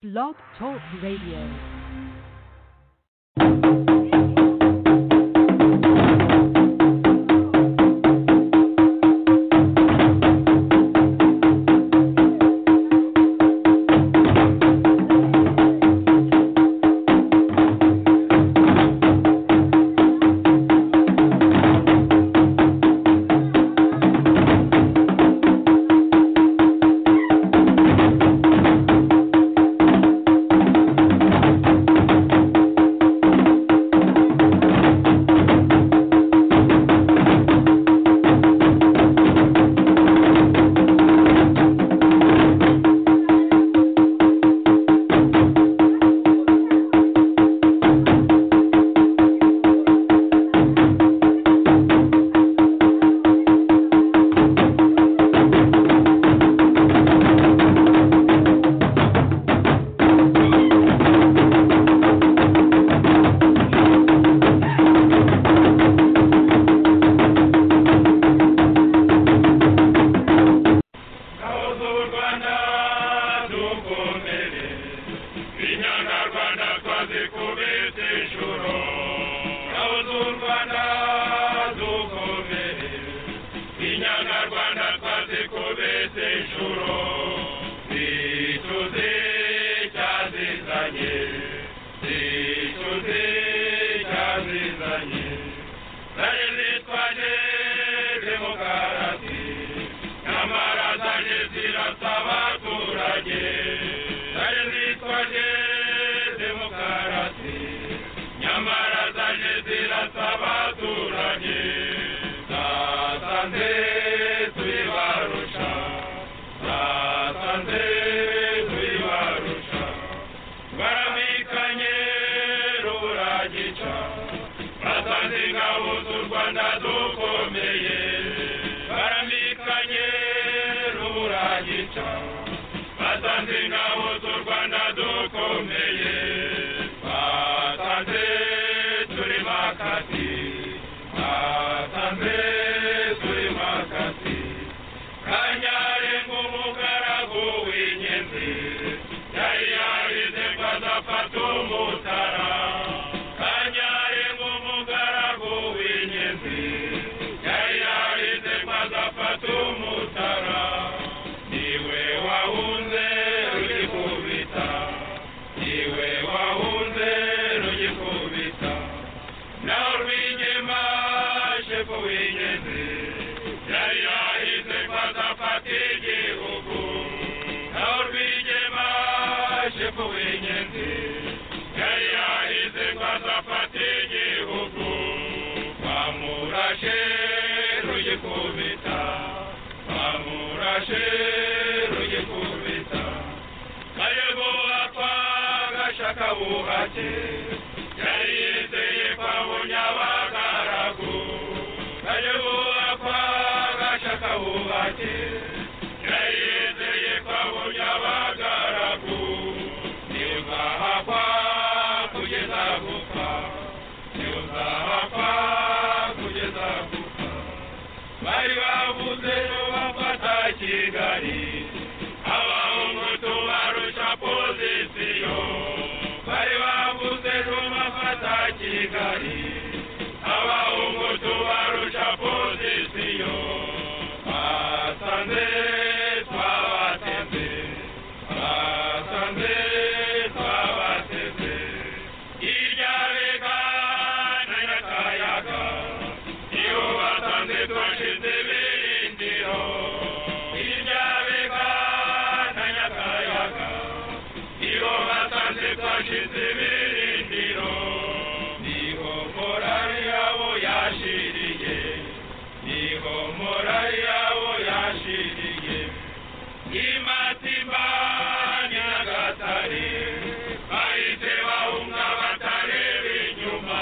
Blog Talk Radio. Kabuza u Rwanda dukomere Inyarwanda twaze kubita ijuru Kabuza u Rwanda dukomere Inyarwanda twaze kubita ijuru Zituze cyazizanye Zituze cyazizanye Zari zitwaje demokarasi Nyamara zaje zirasa abaturage Zari zitwaje demokarasi Nyamara zaje zirasa abaturage Zasanze tuyibarusha Zasanze tuyibarusha baramikanye ruragica basanze ingabo z'u rwanda dukomeye baramikanye ruragica basanze ingabo z'u rwanda dukomeye basanze turi makati basanze turi makati kanyarenga umugaragu w'inyenzi yari yarize ngo azafata umutara kanyarenga umugaragu w'inyenzi yari yarize ngo azafata umutara niwe wahunze rugikubita niwe wahunze rugikubita naho rwigema shefu w'ingenzi yari yahize ko azafata igihugu naho rwigema shefu w'ingenzi yari yahize ko azafata igihugu bamurashe rugikubita bamurashe rugikubita kayoboka gashaka buhake yari yizeye kwabunya abagaragu kayoboka gashaka buhake yari yizeye kwabunya abagaragu nibwahakwa kugeza gupfa nibwahakwa kugeza gupfa bari bavuze bafata kigali abahungu barusha pozisiyo bari bavuze bafata kigali abahungu barusha pozisiyo basanze twabateze basanze twabateze irya bega na nyakayaga iyo basanze twashize birindiro irya bega na nyakayaga iyo basanze twashize birindiro niho morari yabo yashiriye niho morari yabo yashiriye imatimba nyagatare bahise bahunga batareba inyuma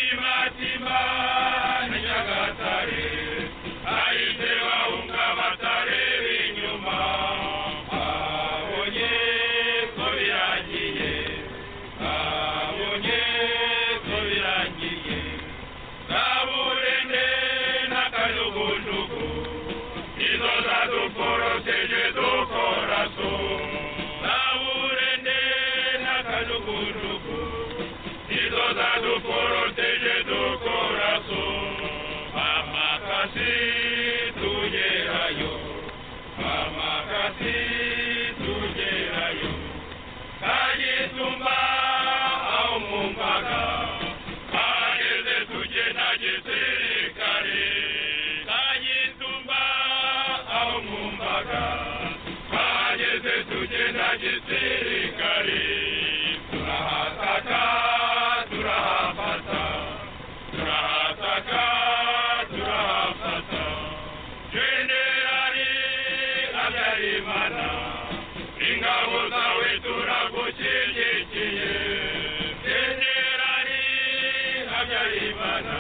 imatimba nyagatare bahise bahunga batareba inyuma babonye ko biragiye dukuduku izo za dukoroteje dukoraso amakasi tugerayo amakasi tugerayo kayitumba au mumpaka kageze tuje na gisirikare kayitumba au mumpaka kageze tuje na gisirikare turahataka turahafata turahataka turahafata jenerali habyarimana ingabo zawe turagushyigikiye jenerali habyarimana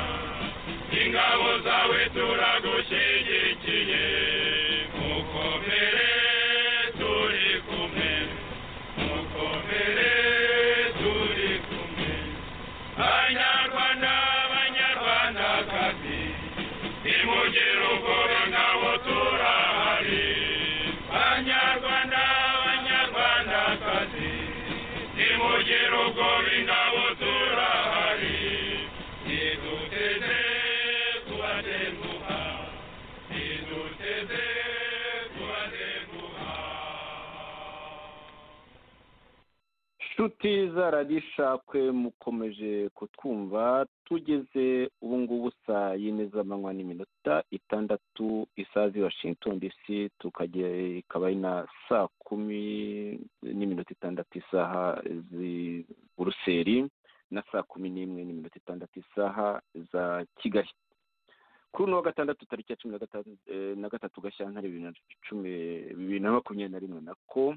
ingabo zawe turagushyigikiye mukomere turi kumwe mukomere turi kumwe banyarwanda banyarwandakazi nimugire ubwoba ngabo turahari banyarwanda banyarwandakazi nimugire ubwoba ngabo turahari niduteze kubatenguha niduteze kubatenguha nshuti zaradishakwe mukomeje kutwumva tugeze ubu ngubu saa yine z'amanywa n'iminota itandatu isazi washington dc tukajya ikaba ari na saa kumi n'iminota itandatu isaha z'i buruseli na saa kumi n'imwe n'iminota itandatu isaha za kigali kuri uno wa gatandatu tariki ya cumi na gatanu- eh, na gatatu gashyantare bibiri na cumi bibiri na makumyabiri na rimwe nako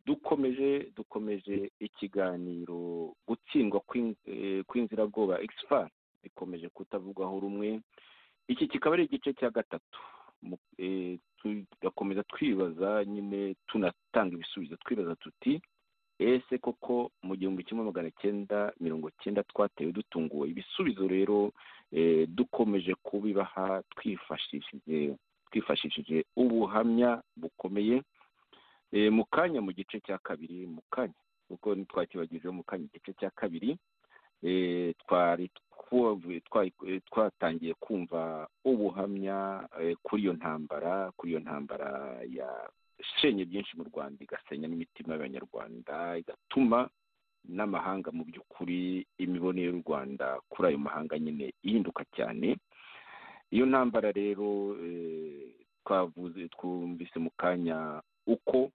dukomeje dukomeje ikiganiro gutsindwa kw'in- eh, kw'inzira bwoba expa bikomeje kutavugwaho rumwe iki kikaba ari igice cya gatatu Mu- eh, tugakomeza twibaza nyine tunatanga ibisubizo twibaza tuti ese koko mu gihumbi kimwe magana cyenda mirongo cyenda twatewe dutunguwe ibisubizo rero eh, dukomeje kubibaha twifashishije twifashishije ubuhamya bukomeye Eh, mu kanya mu gice cya kabiri mu kanya kuko ntitwakibagijeho mu kanya igice cya kabiri eh, twari twavuye- twa- eh, twatangiye kumva ubuhamya eh, kuri iyo ntambara kuri iyo ntambara yashenye byinshi mu rwanda igasenya n'imitima y'abanyarwanda igatuma n'amahanga mu by'ukuri imibone y'u rwanda kuri ayo mahanga nyine ihinduka cyane iyo ntambara rero eh, twavuze twumvise mu kanya uko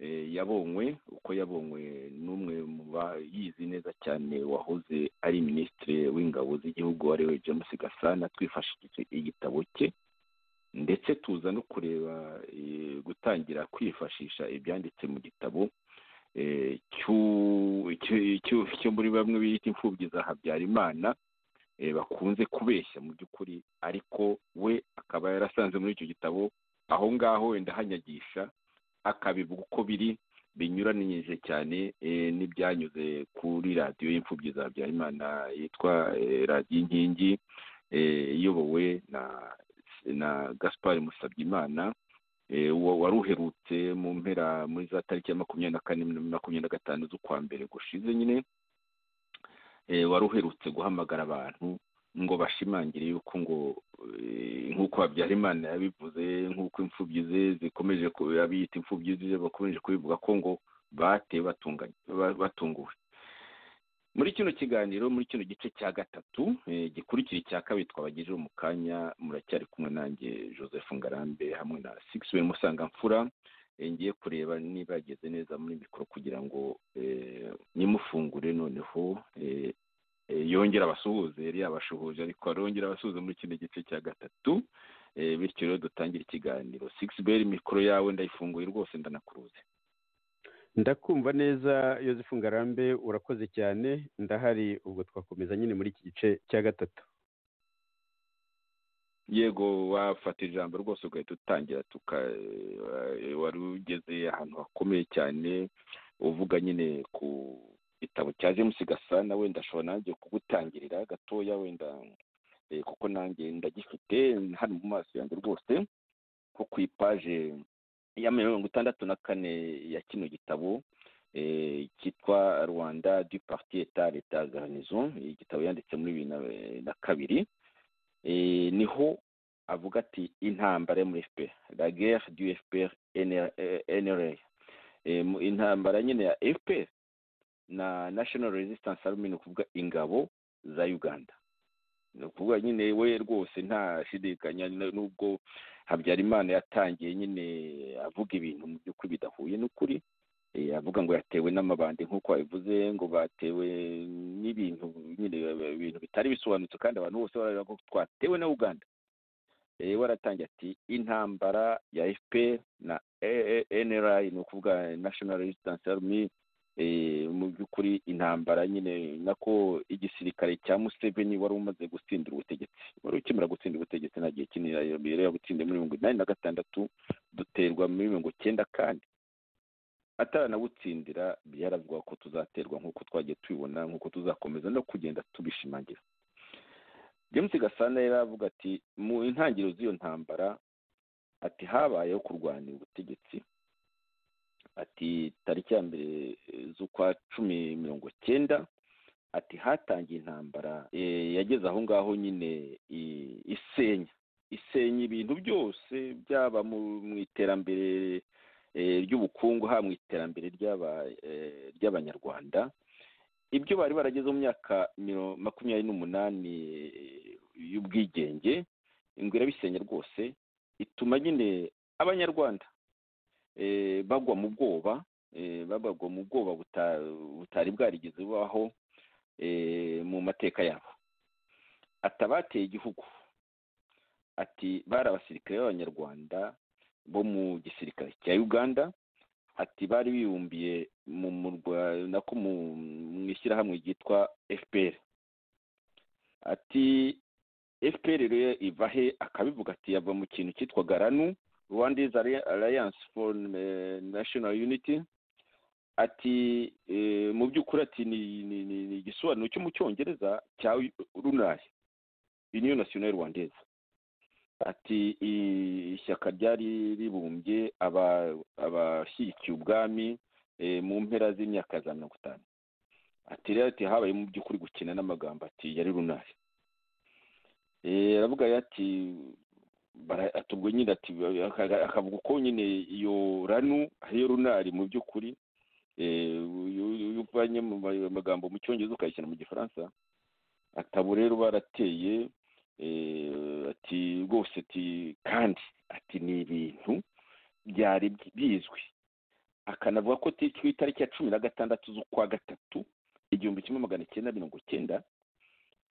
eh, yabonywe uko yabonywe n'umwe mu bayizi neza cyane wahoze ari minisitiri w'ingabo z'igihugu ari we james gasana twifashishije igitabo cye ndetse tuza no kureba eh, gutangira kwifashisha ibyanditse mu gitabo eh, cy'u- cy- cy- cyo muri bamwe bita imfubyi za habyarimana eh, bakunze kubeshya mu by'ukuri ariko we akaba yarasanze muri icyo gitabo aho ngaho wenda hanyagisha akabivuga uko biri binyuranije cyane eh, n'ibyanyuze kuri radiyo y'imfubyi za Habyarimana yitwa eh, radiyo inkingi eh, iyobowe na na gaspar musabyimana eh, wa- wari uherutse mu mpera muri za tariki ya makumyabiri na kane na makumyabiri na gatanu z'ukwa mbere gushize nyine eh, wari uherutse guhamagara abantu ngo bashimangire yuko ngo eh, nk'uko habyarimana yabivuze nk'uko imfubyi ze zikomeje ku- abiyita imfubyi ze bakomeje kubivuga ko ngo batewe batunganye- ba- batunguwe muri kino kiganiro muri kino gice cya gatatu eh, gikurikira icya kabiri twabagejeho mu kanya muracyari kumwe nanjye joseph ngarambe hamwe na sixben musangamfura Eh, ngiye kureba niba yageze neza muri mikoro kugira ngo eh, nyimufungure noneho eh, eh, yongera abasuhuze yari yabashuhuje ariko arongera abasuhuze muri kino gice cya gatatu Eh, bityo rero dutangire ikiganiro six beri mikoro yawe ndayifunguye rwose ndanakuruze ndakumva neza yosefu ngarambe urakoze cyane ndahari ubwo twakomeza nyine muri iki gice cya gatatu yego wafata ijambo rwose ugahita utangira tuka eh, wari ugeze ahantu hakomeye cyane uvuga nyine ku gitabo cya james gasana wenda ashobora nanjye kugutangirira gatoya wenda eh, kuko nanjye ndagifite hano mu maso yanjye rwose nko ku ipaje ya mirongo itandatu na kane ya kino gitabo eh, cyitwa rwanda du parti etat leta garnison igitabo yanditse muri bibiri na- na kabiri eh, niho avuga ati intambara yo muri fpr la guerre du fpr NR eh, nra Eh, mu- intambara nyine ya fpr na national resistance army ni ukuvuga ingabo za uganda ni ukuvuga nyine we rwose ntashidikanya n- nubwo habyarimana yatangiye nyine avuga ibintu mu by'ukuri bidahuye n'ukuri Eh, avuga ngo yatewe n'amabandi nk'uko abivuze ngo batewe n'ibintu nyine eh, ibintu bitari bisobanutse kandi abantu bose barareba ko twatewe na uganda Eh, we aratangira ati intambara ya fpr na A- A- nra ni ukuvuga national resistance army eh, mu by'ukuri intambara nyine nako igisirikare cya museveni wari umaze gutsindira ubutegetsi wari ukimara gutsindira ubutegetsi nta gihe kinini yari yabutsindiye muri mirongo inani na gatandatu duterwa muri mirongo cyenda kandi ataranawutsindira byaravuga ko tuzaterwa nk'uko twagiye tubibona nk'uko tuzakomeza no kugenda tubishimangira james gasana yari avuga ati mu intangiriro z'iyo ntambara ati habayeho kurwanira ubutegetsi ati tariki ya mbere eh, z'ukwa cumi mirongo cyenda ati hatangiye intambara eh, yageze aho ngaho nyine i- isenya isenya ibintu byose byaba mu- mu iterambere eh, ry'ubukungu haba mu iterambere ry'aba- eh, ry'abanyarwanda ibyo bari barageze mu myaka miro- makumyabiri n'umunani eh, y'ubwigenge ingwe irabisenya rwose ituma nyine abanyarwanda eh, bagwa mu bwoba eh, bagwa mu bwoba buta- butari bwarigeze bubaho eh, mu mateka yabo ati abateye igihugu ati bari abasirikare b'abanyarwanda bo mu gisirikare cya uganda ati bari bibumbiye mu murwa nako mu mu ishyirahamwe ryitwa fpr ati fpr rero iva he akabivuga ati yava mu kintu cyitwa garanu rwanda is alliance for eh, national unity ati eh, mu by'ukuri ati ni ni- ni- ni igisobanuro cyo mu cyongereza cya runari union nationale rwandaise ati i- ishyaka ryari ribumbye aba- abashyigikiye ubwami eh, mu mpera z'imyaka za mirongo itanu ati rero ati habaye mu by'ukuri gukina n'amagambo ati yari runari Eh, aravuga rero ati bara- ati ubwo nyine ati aka- akavuga uko nyine iyo ranu ariyo runari mu by'ukuri eh, uyu- uyu- iyo uvanye mu ma- amagambo mu cyongereza ukayashyira mu gifaransa atabo rero barateye eh, ati rwose ati kandi ati ni ibintu byari bi- bizwi akanavuga ko ati ku itariki ya cumi na gatandatu z'ukwa gatatu igihumbi kimwe magana cyenda mirongo cyenda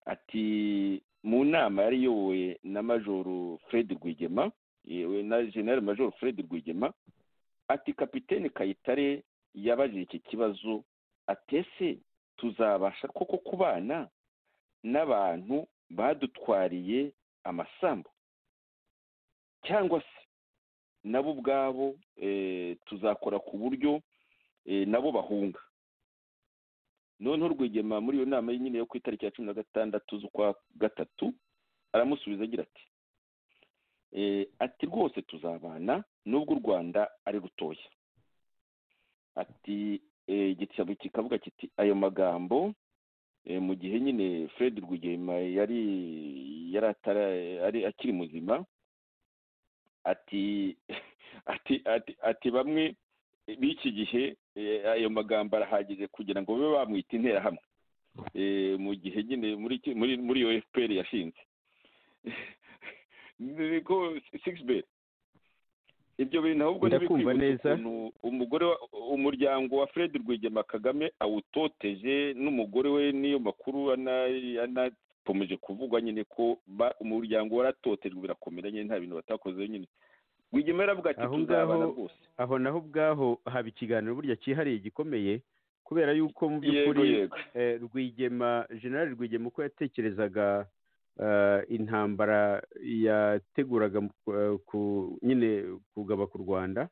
ati mu nama yari iyobowe na majoro fred rwigema yewe na general majoro fred rwigema ati kapitene kayitare yabajije iki kibazo atese tuzabasha koko kubana n'abantu badutwariye amasambu cyangwa se nabo ubwabo eh, tuzakora ku buryo eh, nabo bahunga noneho rwigema muri iyo nama nyine yo ku itariki ya cumi na gatandatu z'ukwa gatatu aramusubiza agira ati eh, ati rwose tuzabana nubwo u rwanda ari rutoya ati eh, igitabo kikavuga kiti ayo magambo Eh, mu gihe nyine fred rwigema yari yari atara ari akiri muzima ati ati ati ati bamwe b'iki gihe eh, ayo magambo arahagije kugira ngo babe bamwita interahamwe Eh, mu gihe nyine muri iki- muri muri iyo fpr yashinze niko six bet ibyo bintu ahubwo Ndakumva ntibikwibutsa neza. ukuntu umugore wa- umuryango wa fred rwigema kagame awutoteje n'umugore we n'iyo makuru ana- anakomeje kuvugwa nyine ko ba- umuryango waratotejwe birakomera nyine nta bintu batakoze nyine rwigema yaravuga ati Aho tuzabana ngaho- rwose aho naho ubwaho haba ikiganiro burya cyihariye gikomeye kubera yuko mu yego by'ukuri yego eh, rwigema general rwigema uko yatekerezaga eh, intambara yateguraga mu- eh, ku- nyine kugaba ku rwanda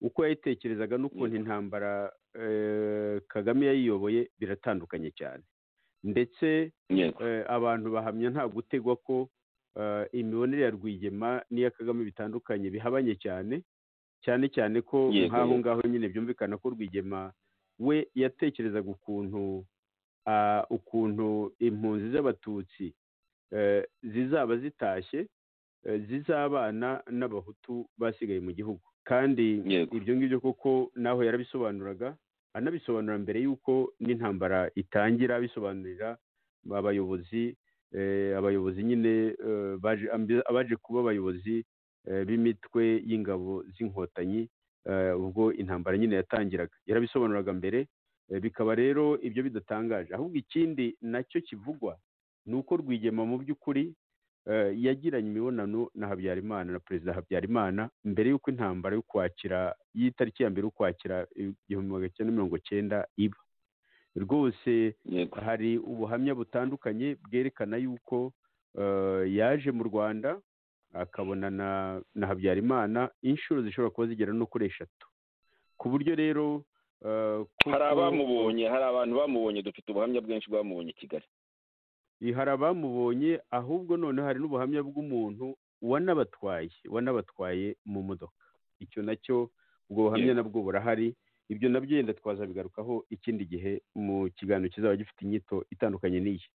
uko yayitekerezaga n'ukuntu Yego. intambara eh, kagame yayiyoboye biratandukanye cyane ndetse yego eh, abantu bahamya nta gutegwa ko eh, imibonere ya rwigema n'iya kagame bitandukanye bihabanye cyane cyane cyane ko Yego, nk'aho yego. ngaho nyine byumvikana ko rwigema we yatekerezaga ukuntu ukuntu impunzi z'abatutsi zizaba zitashye zizabana n'abahutu basigaye mu gihugu kandi Yego. ibyo ngibyo koko naho yarabisobanuraga anabisobanura mbere y'uko n'intambara itangira abisobanurira abayobozi eh, abayobozi nyine eh, baje- ambi- abaje kuba abayobozi eh, b'imitwe y'ingabo z'inkotanyi eh, ubwo intambara nyine yatangiraga yarabisobanuraga mbere eh, bikaba rero ibyo bidatangaje ahubwo ikindi nacyo kivugwa ni uko rwigema mu by'ukuri eh, yagiranye imibonano na habyarimana na perezida habyarimana mbere y'uko intambara y'ukwakira y'itariki ya mbere y'ukwakira igihumbi magana cyenda mirongo cyenda iba rwose yego hari ubuhamya butandukanye bwerekana yuko eh, yaje mu rwanda akabonana na habyarimana inshuro zishobora kuba zigera no kuri eshatu ku buryo rero eh, kuko- hari abamubonye hari abantu bamubonye dufite ubuhamya bwinshi bwamubonye i kigali hari abamubonye ahubwo noneho hari n'ubuhamya bw'umuntu wanabatwaye wanabatwaye mu modoka icyo nacyo ubwo buhamya Yego. nabwo burahari ibyo nabyo yenda twazabigarukaho ikindi gihe mu kiganiro kizaba gifite inyito itandukanye n'iyi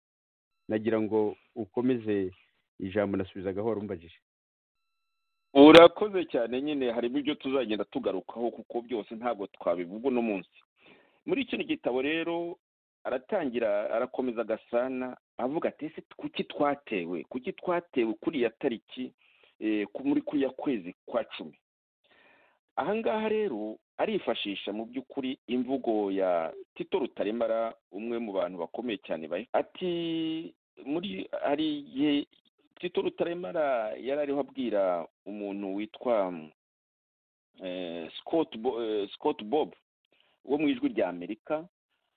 nagira ngo ukomeze ijambo nasubizagaho wari umbajije urakoze cyane nyine harimo ibyo tuzagenda tugarukaho kuko byose ntabwo twabivuga uno munsi muri kino gitabo rero aratangira arakomeza agasana avuga ati ese kuki twatewe kuki twatewe kuriya tariki eh, ku- muri kuriya kwezi kwa cumi ahangaha rero arifashisha mu by'ukuri imvugo ya tito rutaremara umwe mu bantu bakomeye cyane bayo ati muri hari igihe tito rutaremara yari ariho abwira umuntu witwa eh, Scott Bo- eh, Scott Bob wo mu ijwi rya Amerika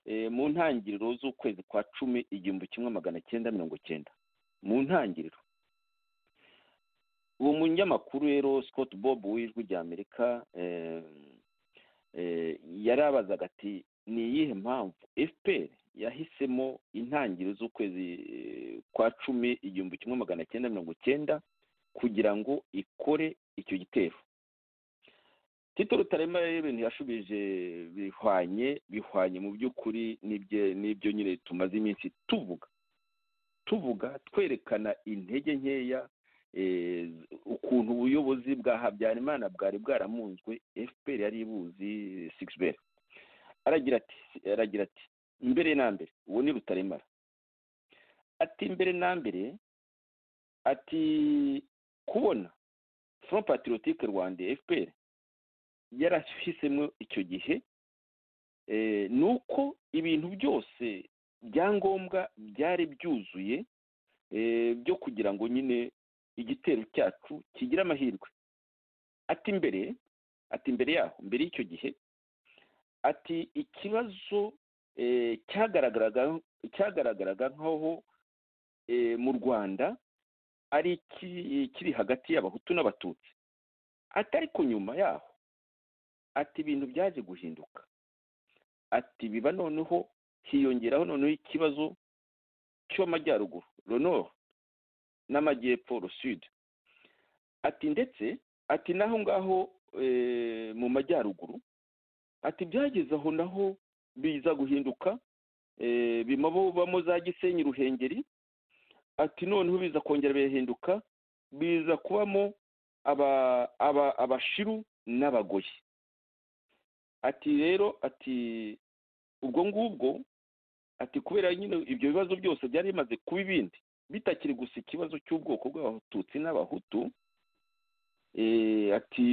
eh, mu ntangiriro z'ukwezi kwa cumi igihumbi kimwe magana cyenda mirongo cyenda mu ntangiriro uwo munyamakuru rero Scott Bob w'ijwi rya Amerika eh, eh, yarabazaga ati ni iyihe mpamvu fpr yahisemo intangiriro z'ukwezi eh, kwa cumi igihumbi kimwe magana cyenda mirongo cyenda kugira ngo ikore icyo gitero tito rutaremara rero ibintu yashubije bihwanye bihwanye mu by'ukuri n'ibye- n'ibyo nyine tumaze iminsi tuvuga tuvuga twerekana intege nkeya eh, ukuntu ubuyobozi bwa habyarimana bwari bwaramunzwe fpr yari ibuzi sigiberi aragira ati aragira ati mbere na mbere uwo ni rutaremara ati mbere na mbere ati kubona front patriotique rwanda fpr yarahisemo icyo gihe eh, ni uko ibintu byose byangombwa byari byuzuye eh, byo kugira ngo nyine igitero cyacu kigire amahirwe ati mbere ati mbere yaho mbere y'icyo gihe ati ikibazo eh, cyagaragaraga cyagaragaraga nk'aho eh, mu rwanda ari iki- kiri hagati y'abahutu n'abatutsi ati ariko nyuma yaho ati ibintu byaje guhinduka ati biba noneho hiyongeraho noneho ikibazo cy'amajyaruguru le nord n'amajyepfo le sud ati ndetse ati n'aho ngaho eh, mu majyaruguru ati byageze aho naho biza guhinduka eh, bima bubamo za gisenyi ruhengeri ati noneho biza kongera birahinduka biza kubamo aba- aba- abashiru n'abagoyi ati rero ati ubwo ngubwo ati kubera nyine ibyo bibazo byose byari bimaze kuba ibindi bitakiri gusa ikibazo cy'ubwoko bw'abatutsi n'abahutu eh, ati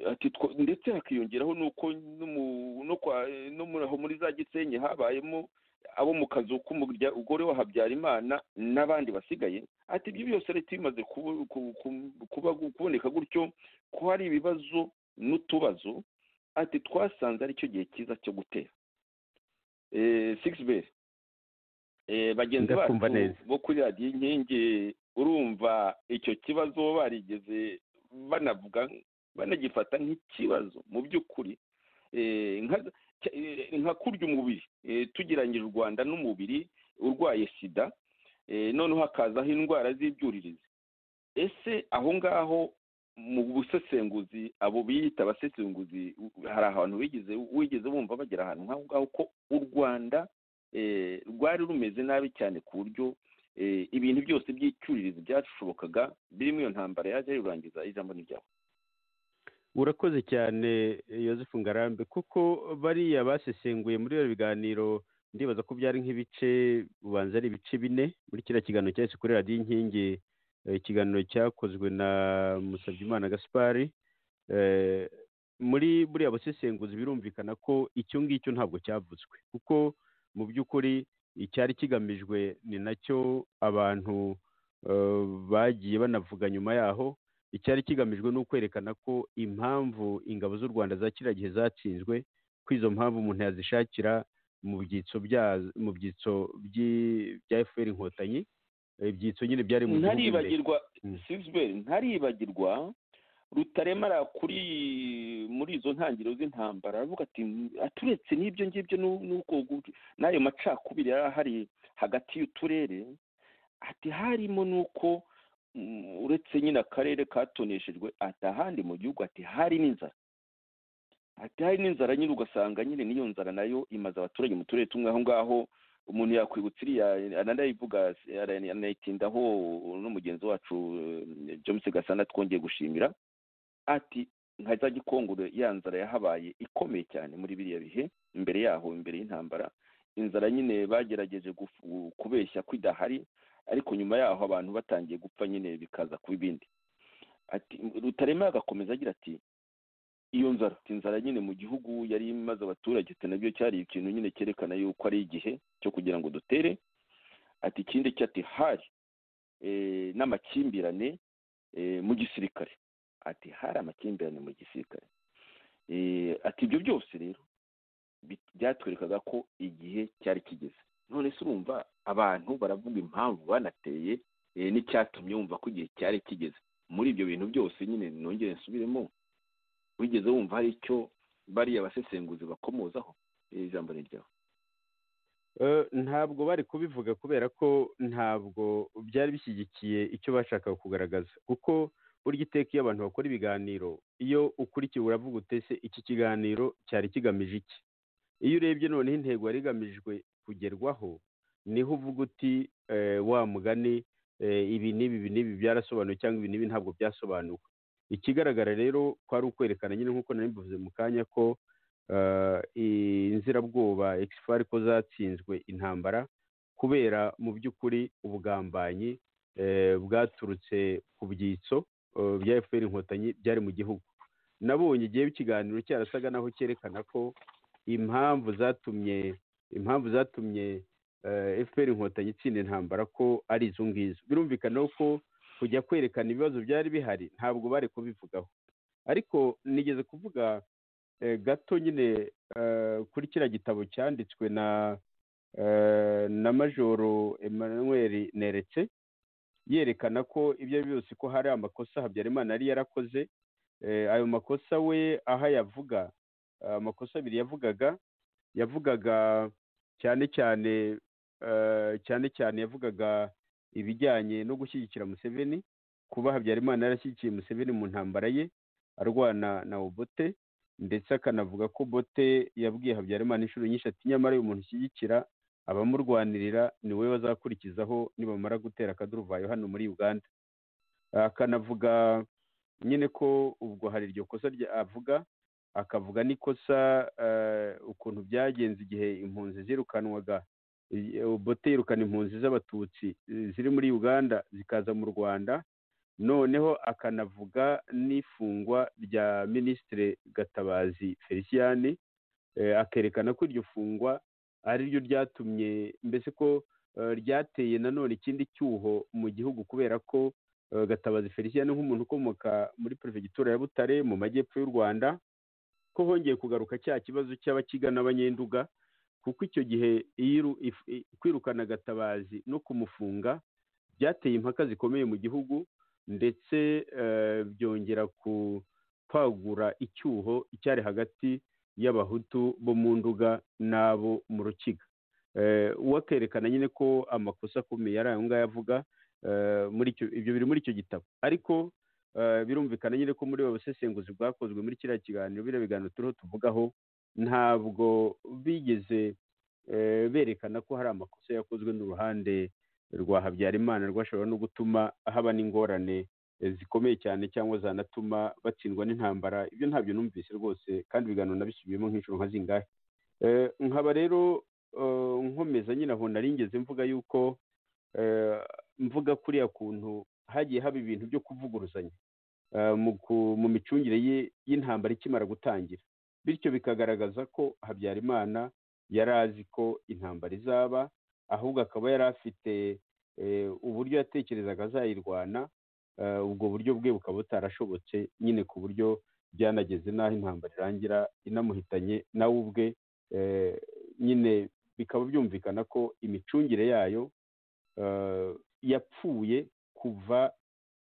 ati two- ndetse hakiyongeraho n'uko no mu- no kwa- no muri aho muri za gisenyi habayemo abo mu kazu k'umugore wa habyarimana n'abandi basigaye ati ibyo byose leta bimaze kubu- ku- ku- kuba kuboneka gutyo ko hari ibibazo n'utubazo ati twasanze ari cyo gihe cyiza cyo gutera sigiberi bagenzi bacu Ndakumva neza. bo kuri radiyo inkingi urumva icyo kibazo barigeze banavuga banagifata nk'ikibazo mu by'ukuri Eh, nka- cya- eh, nka kurya umubiri Eh, tugereranyije u rwanda n'umubiri urwaye sida eh, noneho hakazaho indwara z'ibyuririzi ese aho ngaho mu busesenguzi abo biyita abasesenguzi hari ahantu wigeze wigeze bumva bagera ahantu nk'aho ngaho ko u rwanda eh, rwari rumeze nabi cyane ku buryo eh, ibintu byose by'icyuririzi byashobokaga birimo iyo ntambara yaje yurangiza ijambo n'ibyawe urakoze cyane Yosefu ngarambe kuko bariya basesenguye muri iyo biganiro ndibaza ko byari nk'ibice ubanza ari ibice bine muri kiriya kiganiro cyahise kuri radiyo inkingi eh, ikiganiro cyakozwe na musabyimana gaspari Eh, muri buriya busesenguzi birumvikana ko icyo ngicyo ntabwo cyavuzwe kuko mu by'ukuri icyari kigamijwe ni nacyo abantu eh, bagiye banavuga nyuma yaho icyari kigamijwe ni ukwerekana ko impamvu ingabo z'u rwanda za kiriya gihe zatsinzwe ko izo mpamvu umuntu yazishakira mu byitso bya- mu byitso by'i- bya fpr inkotanyi Eh, ibyitso nyine byari mu gihugu imbere. ntaribagirwa Mm. sibisiberi ntaribagirwa rutaremara kuri muri izo ntangiriro z'intambara aravuga ati aturetse n'ibyo ngibyo n'u- n'ubwo gu- n'ayo macakubiri yari ahari hagati y'uturere ati harimo n'uko mm, uretse nyine akarere katoneshejwe ati ahandi mu gihugu ati hari n'inzara ati hari n'inzara nyine ugasanga nyine n'iyo nzara nayo imaze abaturage mu turere tumwe aho ngaho umuntu yakwibutsa iriya ananayivuga anayitindaho n'umugenzi wacu eh, james gasana twongeye gushimira ati nka za gikongoro ya nzara yahabaye ikomeye cyane muri biriya bihe imbere yaho imbere y'intambara inzara nyine bagerageje gufu- kubeshya ko idahari ariko nyuma yaho abantu batangiye gupfa nyine bikaza kuba ibindi ati rutarema agakomeza agira ati iyo nzara ati, inzara nyine mu gihugu yari imaze abaturage ati nabyo cyari ikintu nyine cyerekana yuko ari igihe cyo kugira ngo dutere ati ikindi cyo ati hari eh, n'amakimbirane eh, mu gisirikare ati hari amakimbirane mu gisirikare Eh, ati ibyo byose rero bi- byatwerekaga ko igihe cyari kigeze none se urumva abantu baravuga impamvu banateye eh, n'icyatumye wumva ko igihe cyari kigeze muri ibyo bintu byose nyine nongere nsubiremo wigeze wumva hari icyo bariya basesenguzi bakomozaho ijambo ni ryawe Eh, ntabwo bari kubivuga kubera ko ntabwo byari bishyigikiye icyo bashakaga kugaragaza kuko burya iteka iyo abantu bakora ibiganiro iyo ukurikiye uravuga utese iki kiganiro cyari kigamije iki iyo urebye noneho intego yari igamijwe kugerwaho niho uvuga uti eh, wa mugani eh, ibi n'ibi ibi n'ibi byarasobanuwe cyangwa ibi n'ibi ntabwo byasobanuwe ikigaragara rero ko ari ukwerekana nyine nk'uko nari mbivuze mu kanya ko eh, inzirabwoba ekisifari ko zatsinzwe intambara kubera mu by'ukuri ubugambanyi eh, bwaturutse ku byitso eh, bya fpr inkotanyi byari mu gihugu nabonye igihe ikiganiro cyarasaga naho cyerekana ko impamvu zatumye impamvu zatumye eh, fpr inkotanyi itsinda intambara ko ari izo ngizo birumvikana ko kujya kwerekana ibibazo byari bihari ntabwo bari kubivugaho ariko nigeze kuvuga eh, gato nyine eh, kuri kiriya gitabo cyanditswe na eh, na majoro emmanuel neretse yerekana ko ibyo ari byose ko hari amakosa habyarimana yari yarakoze Eh, ayo makosa we aho ayavuga eh, amakosa abiri yavugaga yavugaga cyane cyane eh, cyane cyane yavugaga ibijyanye no gushyigikira museveni kuba habyarimana yarashyigikiye museveni mu ntambara ye arwana na obote ndetse akanavuga ko bote yabwiye habyarimana inshuro nyinshi ati nyamara uyu muntu ushyigikira abamurwanirira ni wowe bazakurikizaho nibamara gutera akaduruvayo hano muri uganda akanavuga nyine ko ubwo hari iryo kosa rya- avuga akavuga n'ikosa eh, ukuntu byagenze igihe impunzi zirukanwaga i- bote yirukana impunzi z'abatutsi eh, ziri muri uganda zikaza mu rwanda noneho akanavuga n'ifungwa rya minisitiri gatabazi feliciyani akerekana ko iryo fungwa ari ryo ryatumye mbese ko eh, ryateye nanone ikindi cyuho mu gihugu kubera ko eh, gatabazi feliciyani nk'umuntu ukomoka muri perefegitura ya butare mu majyepfo y'u rwanda ko hongeye kugaruka cya kibazo cy'abakiga n'abanyenduga kuko icyo gihe iyiru- if- i- kwirukana gatabazi no kumufunga byateye impaka zikomeye mu gihugu ndetse eh, byongera ku kwagura icyuho icyari hagati y'abahutu bo mu nduga n'abo mu rukiga Eh, uwakerekana nyine ko amakosa akomeye yari ayo ngayo avuga eh, muri icyo- ibyo biri muri icyo gitabo ariko birumvikana nyine ko muri ubu busesenguzi bwakozwe muri kiriya kiganiro biriya biganiro turiho tuvugaho ntabwo bigeze berekana ko hari amakosa yakozwe n'uruhande rwa habyarimana rwashobora no gutuma haba n'ingorane zikomeye cyane cyangwa zanatuma batsindwa n'intambara ibyo ntabyo numvise rwose kandi ibiganiro nabisubiyemo nk'inshuro nka zingahe nkaba rero nkomeza nyine aho naringeze mvuga yuko mvuga kuriya kuntu hagiye haba ibintu byo kuvuguruzanya mu micungire y'intambara ikimara gutangira bityo bikagaragaza ko habyarimana yari azi ko intambara izaba ahubwo akaba yari afite uburyo yatekerezaga azayirwana ubwo buryo bwe bukaba butarashobotse nyine ku buryo byanageze n'aho intambara irangira inamuhitanye nawe ubwe nyine bikaba byumvikana ko imicungire yayo yapfuye kuva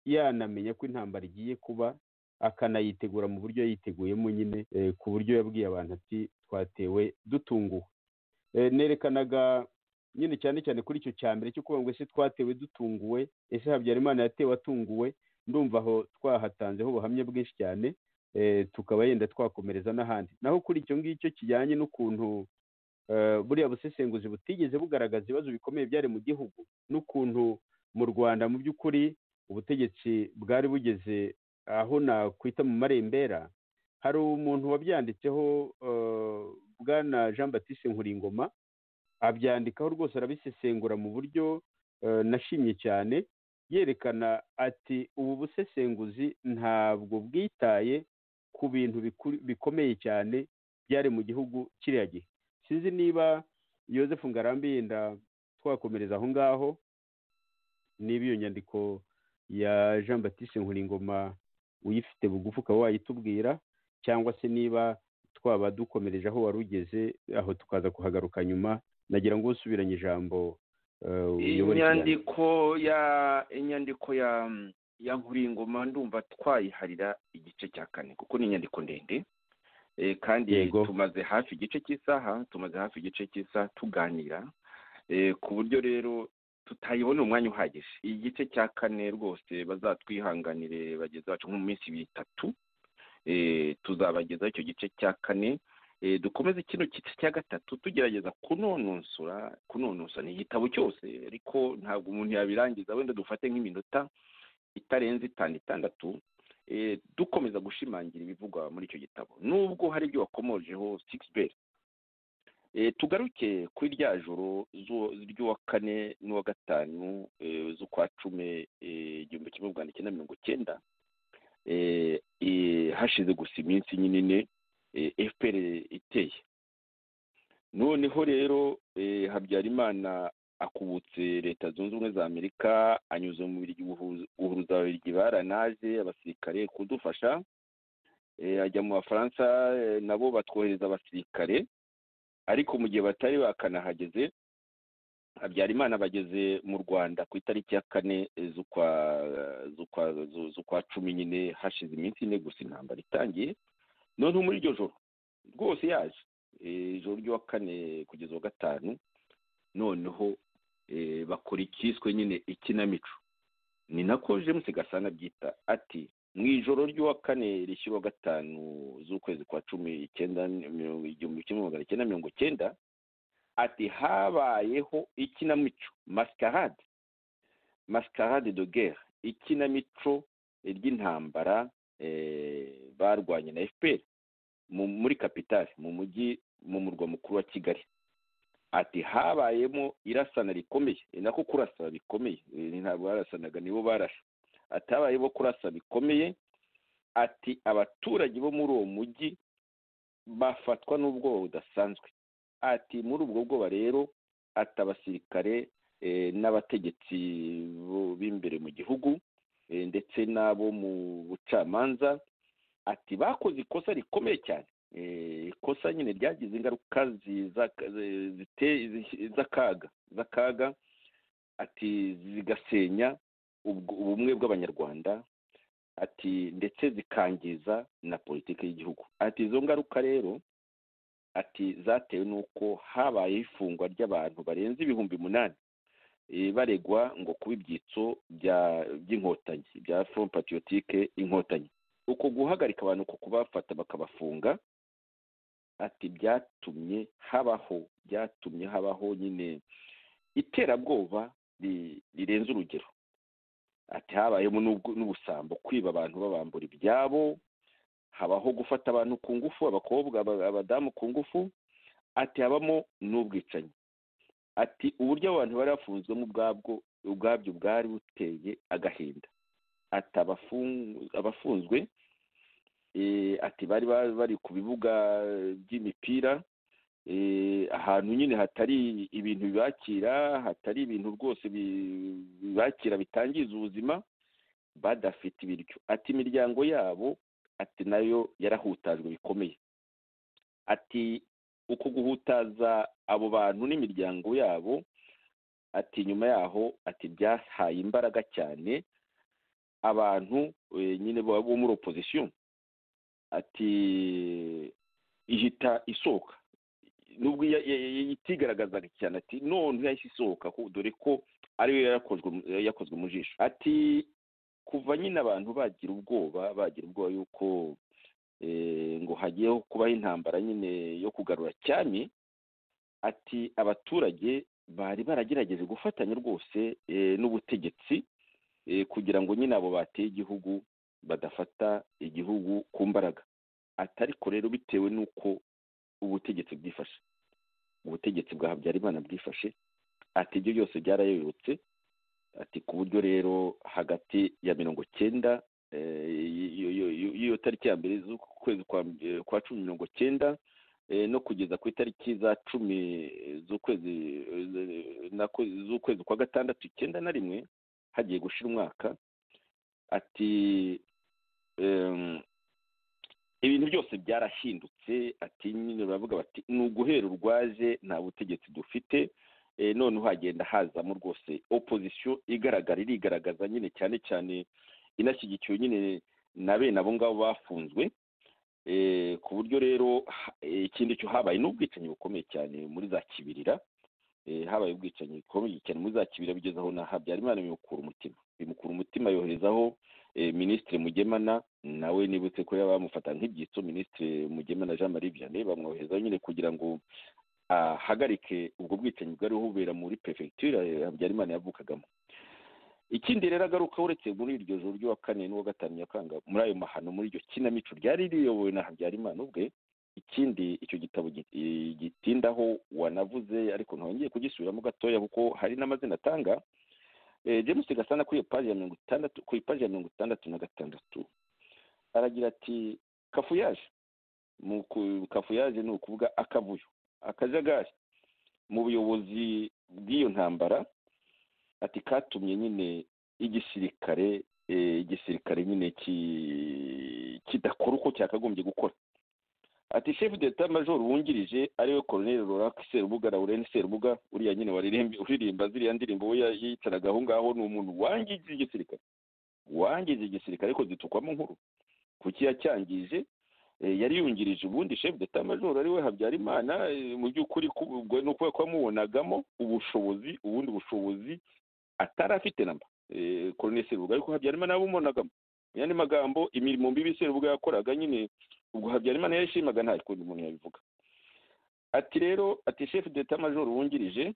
yanamenya ko intambara igiye kuba akanayitegura mu buryo yiteguyemo nyine ku buryo yabwiye abantu ati twatewe dutunguwe nerekanaga nyine cyane cyane kuri icyo cya mbere cyo kuvuga ngo ese twatewe dutunguwe ese habyarimana yatewe atunguwe ndumva aho twahatanzeho ubuhamya bwinshi cyane tukaba yenda twakomereza n'ahandi naho kuri icyo ngicyo kijyanye n'ukuntu buriya busesenguzi butigeze bugaragaza ibibazo bikomeye byari mu gihugu n'ukuntu mu rwanda mu by'ukuri ubutegetsi bwari bugeze aho nakwita mu marembera hari umuntu wabyanditseho bwana jean batiste nkuringoma abyandikaho rwose arabisesengura mu buryo nashimye cyane yerekana ati ubu busesenguzi ntabwo bwitaye ku bintu bikomeye cyane byari mu gihugu kiriya gihe sinzi niba Yosefu ngarambe yenda twakomereza aho ngaho niba iyo nyandiko ya jean batiste nkuringoma uyifite bugufi ukaba wayitubwira cyangwa se niba twaba dukomereje aho wari ugeze aho tukaza kuhagaruka nyuma nagira ngo usubiranye ijambo inyandiko ya inyandiko ya ya nkuringoma ndumva twayiharira igice cya kane kuko ni inyandiko ndende kandi tumaze hafi igice cy'isaha tumaze hafi igice cy'isaha tuganira ku buryo rero tutayibona umwanya uhagije igice cya kane rwose bazatwihanganire bageze bacu nko mu minsi itatu tuzabagezaho icyo gice cya kane dukomeze kino gice cya gatatu tugerageza kunonosora kunonosora ni igitabo cyose ariko ntabwo umuntu yabirangiza wenda dufate nk'iminota itarenze itanu itandatu dukomeza gushimangira ibivugwa muri icyo gitabo nubwo hari ibyo wakomojeho sigisi beri tugaruke kuri rya joro ry'uwa kane n'uwa gatanu z'ukwa cumi igihumbi kimwe magana cyenda mirongo icyenda hashize gusa iminsi nyine fpr iteye noneho rero habyarimana akubutse leta zunze ubumwe za amerika anyuze mu biryo guhuruza babiryi baranaje abasirikare kudufasha ajya mu bafaransa nabo batwohereza abasirikare ariko mu gihe batari bakanahageze habyarimana bageze mu rwanda ku itariki ya kane z'ukwa cumi nyine hashize iminsi ine gusa intambara itangiye noneho muri iryo joro rwose yaje ijoro ry'uwa kane kugeza uwa gatanu noneho bakora ikiswe nyine ikinamico ni nako james gasana byita ati mu ijoro ry'uwa kane rishyira gatanu z'ukwezi kwa cumi icyenda igihumbi kimwe magana cyenda mirongo icyenda ati habayeho ikinamico masikarade masikarade do guerre ikinamico ry'intambara barwanye na fpr muri kapitale mu mujyi mu murwa mukuru wa kigali ati habayemo irasana rikomeye ni nako kurasa bikomeye ntabwo barasanaga nibo barasa atabaye bo kurasa bikomeye ati abaturage bo muri uwo mujyi bafatwa n'ubwoba budasanzwe ati muri ubwo bwoba rero ati abasirikare n'abategetsi b'imbere mu gihugu ndetse n'abo mu bucamanza ati bakoze ikosa rikomeye cyane ikosa nyine ryagize ingaruka z'akaga z'akaga ati zigasenya ubumwe bw'abanyarwanda ati ndetse zikangiza na politiki y'igihugu ati izo ngaruka rero ati zatewe n'uko habayeho ifungwa ry'abantu barenze ibihumbi umunani baregwa ngo kuba ibyitso by'inkotanyi bya fomu patiyotike inkotanyi uko guhagarika abantu ku kubafata bakabafunga ati byatumye habaho byatumye habaho nyine iterabwoba rirenze urugero ati habayemo n'ubusambo kwiba abantu babambura ibyabo habaho gufata abantu ku ngufu abakobwa abadamu ku ngufu ati habamo n'ubwicanyi ati uburyo abantu bari bafunzwemo ubwabwo ubwabyo bwari buteye agahinda ati abafunzwe ati bari bari ku bibuga by'imipira ahantu nyine hatari ibintu bibakira hatari ibintu rwose bibakira bitangiza ubuzima badafite ibiryo ati imiryango yabo ati nayo yarahutajwe bikomeye ati uko guhutaza abo bantu n'imiryango yabo ati nyuma yaho ati byahaye imbaraga cyane abantu nyine bo muri opozisiyo ati ihita isohoka nubwo itigaragazaga cyane ati none yahise isohoka dore ko ariyo yakozwe mu jisho ati kuva nyine abantu bagira ubwoba bagira ubwoba yuko ngo hagiyeho kubaho intambara nyine yo kugarura cyane ati abaturage bari baragerageje gufatanya rwose n'ubutegetsi kugira ngo nyine abo bateye igihugu badafata igihugu ku mbaraga atariko rero bitewe n'uko ubutegetsi bwifashe ubutegetsi bwa habyarimana bwifashe ati ibyo byose byarayobotse ati ku buryo rero hagati ya mirongo icyenda y'iyo tariki ya mbere z'ukwezi kwa cumi mirongo icyenda no kugeza ku itariki za cumi z'ukwezi z'ukwezi kwa gatandatu icyenda na rimwe hagiye gushira umwaka ati ibintu byose byarahindutse ati nyine baravuga bati ni uguhera urwaje nta butegetsi dufite none uhagenda hazamo rwose opozisiyo igaragara irigaragaza nyine cyane cyane inashyigikiwe nyine na bene abo ngabo bafunzwe ku buryo rero ikindi cyo habaye n'ubwicanyi bukomeye cyane muri za kibirira habaye ubwicanyi bukomeye cyane muri za kibirira bigeze aho na habyarimana bimukura umutima bimukura umutima yoherezaho minisitiri mugemana nawe nibutse ko yaba bamufata nk'ibyitso minisitiri mugemana jean marie vianney bamwoherezaho nyine kugira ngo ahagarike ubwo bwicanyi bwari bubera muri perefegitura habyarimana yavukagamo ikindi rero agaruka uretse muri iryo joro ry'uwa kane n'uwa gatanu nyakanga muri ayo mahano muri iryo kinamico ryari riyobowe na habyarimana ubwe ikindi icyo gitabo gitindaho wanavuze ariko ntongeye kugisubiramo gatoya kuko hari n'amazina atanga james gasana kuri iyo paji ya mirongo itandatu ku ipaji ya mirongo itandatu na gatandatu aragira ati kafuyaje kafuyaje ni ukuvuga akavuyo akajagari mu buyobozi bw'iyo ntambara ati katumye nyine igisirikare igisirikare nyine kidakora uko cyakagombye gukora ati shefu d'etat major wungirije ariwe koroneri rorake serubuga laurent serubuga uriya nyine uririmba ziriya ndirimbo we yicaraga aho ngaho ni umuntu wangiza igisirikare wangiza igisirikare ariko zitukwamo nkuru kuki yacyangije yari yungirije ubundi shefu d'etat major ariwe habyarimana mu by'ukuri nuko yamubonagamo ubushobozi ubundi bushobozi atari afite namba koroneri serubuga ariko habyarimana yabumubonagamo mu yandi magambo imirimo mbibi serubuga yakoraga nyine ubwo habyarimana yashimaga nta kundi muntu yabivuga ati rero ati shefu d'etat major wungirije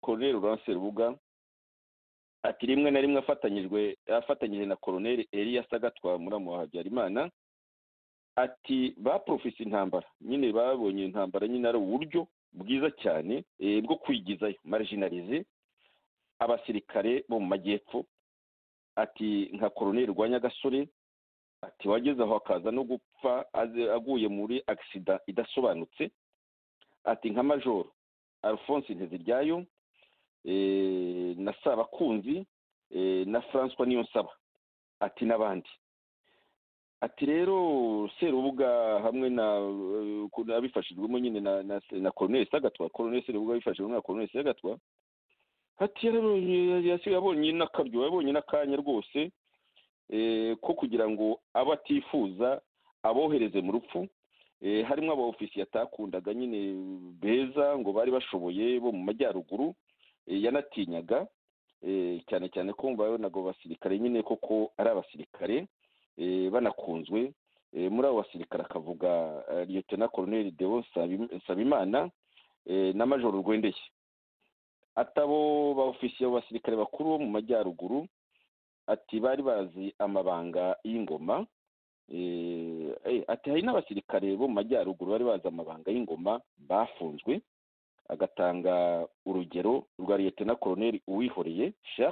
koroneri urance rubuga ati rimwe na rimwe afatanyijwe afatanyije na koroneri eliya sagatwa muramu wa habyarimana ati baporofise intambara nyine babonye intambara nyine ari uburyo bwiza cyane bwo kwigizayo marijinarize abasirikare bo mu majyepfo ati nka koroneri rwa nyagasore ati wageze aho akaza no gupfa aguye muri agisida idasobanutse ati nka majoro alphonse nteziryayo na sabakunzi na francois niyo nsaba ati n'abandi ati rero serubuga hamwe na abifashijwemo nyine na koroneri sagatwa koroneri serubuga abifashijwemo na koroneri sagatwa ati yabonye n'akaryo yabonye n'akanya rwose ko kugira ngo abo atifuza abohereze mu rupfu harimo aba ofisiye atakundaga nyine beza ngo bari bashoboye bo mu majyaruguru eh, yanatinyaga eh, cyane cyane kumva yabonaga abo basirikare nyine koko ari abasirikare eh, banakunzwe Eh, muri abo basirikare akavuga eh, liyetona koroneri deo Nsabi- nsabimana eh, na majoro rwendeye atabo ba ofisiye abo basirikare bakuru bo mu majyaruguru ati bari bazi amabanga y'ingoma Eh, eh, ati hari n'abasirikare bo mu majyaruguru bari bazi amabanga y'ingoma bafunzwe agatanga urugero rwa liyetona koroneri uwihoreye shar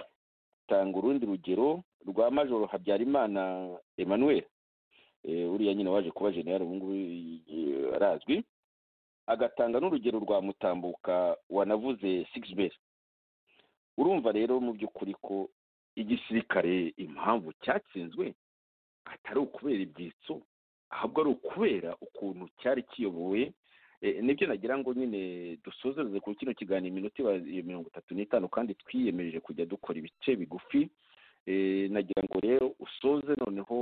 atanga urundi rugero rwa majoro habyarimana emmanuel Eh, uriya nyine waje kuba generale ubu ngubu eh, arazwi agatanga n'urugero rwa mutambuka wanavuze sigiberi urumva rero mu by'ukuri ko igisirikare impamvu cyatsinzwe atari ukubera ibyitso ahubwo ari ukubera ukuntu cyari kiyobowe Eh, nibyo nagira ngo nyine dusozereze ku kino kiganiro iminota iba- iyo mirongo itatu n'itanu kandi twiyemeje kujya dukora ibice bigufi Eh, nagira ngo rero usoze noneho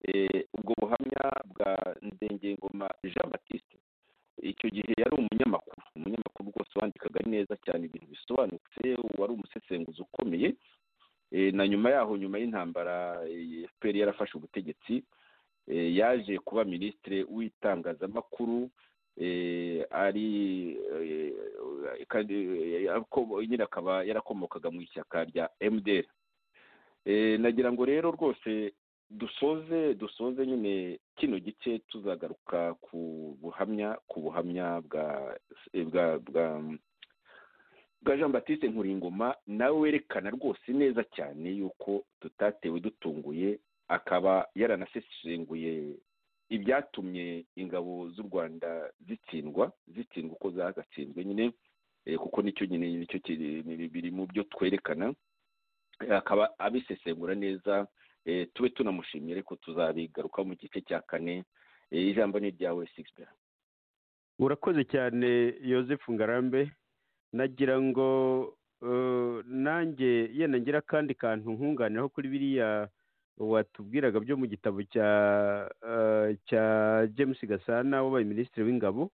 eh, ubwo buhamya bwa ndengengoma jean batiste icyo gihe yari umunyamakuru umunyamakuru rwose wandikaga neza cyane ibintu bisobanutse wari umusesenguzi ukomeye Eh, na nyuma yaho nyuma y'intambara eh, fpr yarafashe ubutegetsi eh, yaje kuba minisitiri w'itangazamakuru eh, ari eh, kandi, eh, ako- nyine akaba yarakomokaga mu ishyaka rya mdr Eh, nagira ngo rero rwose dusoze dusoze nyine kino gice tuzagaruka ku buhamya ku buhamya bwa eh, bwa bwa bwa jean batiste nkuringoma nawe werekana rwose neza cyane yuko tutatewe dutunguye akaba yaranasesenguye ibyatumye ingabo z'u rwanda zitsindwa zitsindwa uko zagatsinzwe nyine eh, kuko nicyo nyine nicyo kiri- biri mu byo twerekana Eh, akaba abisesengura neza eh, tube tunamushimye ariko tuzabigarukaho mu gice cya kane Eh, ijambo ni iryawe sigibera urakoze cyane Yosefu ngarambe nagira ngo eh, nanjye yenda ngira akandi kantu nkunganiraho kuri biriya watubwiraga byo mu gitabo cya eh, cya james gasana wabaye minisitiri w'ingabo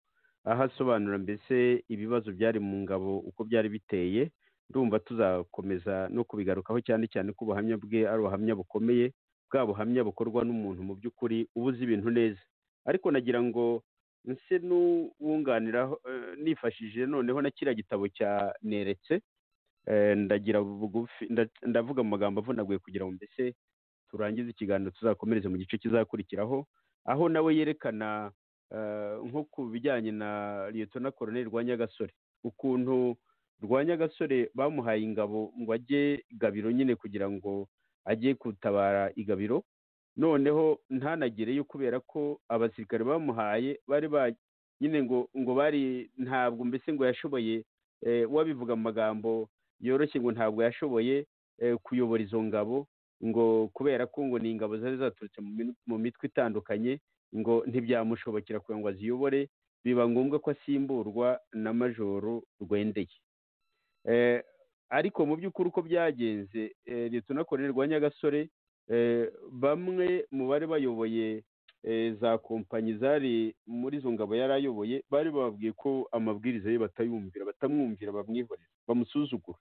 aho asobanura mbese ibibazo byari mu ngabo uko byari biteye ndumva tuzakomeza no kubigarukaho cyane cyane ko ubuhamya bwe ari ubuhamya bukomeye bwa buhamya bukorwa n'umuntu mu by'ukuri uba uzi ibintu neza ariko nagira ngo nse n'uwunganiraho eh, nifashishije noneho na kiriya gitabo cya neretse eh, ndagira bugufi nda- ndavuga mu magambo avunaguye kugira ngo mbese turangize ikiganiro tuzakomereze mu gice kizakurikiraho aho nawe yerekana eh, nko ku bijyanye na liyetona koroneri rwa nyagasore ukuntu rwa nyagasore bamuhaye ingabo ngo ajye gabiro nyine kugira ngo ajye gutabara igabiro noneho ntanagereyo kubera ko abasirikare bamuhaye bari ba nyine ngo ngo bari ntabwo mbese ngo yashoboye eh, wabivuga mu magambo yoroshye ngo ntabwo yashoboye eh, kuyobora izo ngabo ngo kubera ko ngo ni ingabo zari zaturutse mu min- mu mitwe itandukanye ngo ntibyamushobokera kugira ngo aziyobore biba ngombwa ko asimburwa na majoro rwendeye Eh, ariko mu by'ukuri uko byagenze eh, liyetona koroneri rwa nyagasore eh, bamwe mu bari bayoboye eh, za kompanyi zari muri izo ngabo yari ayoboye bari bababwiye ko amabwiriza ye batayumvira batamwumvira bamwihorera bamusuzugura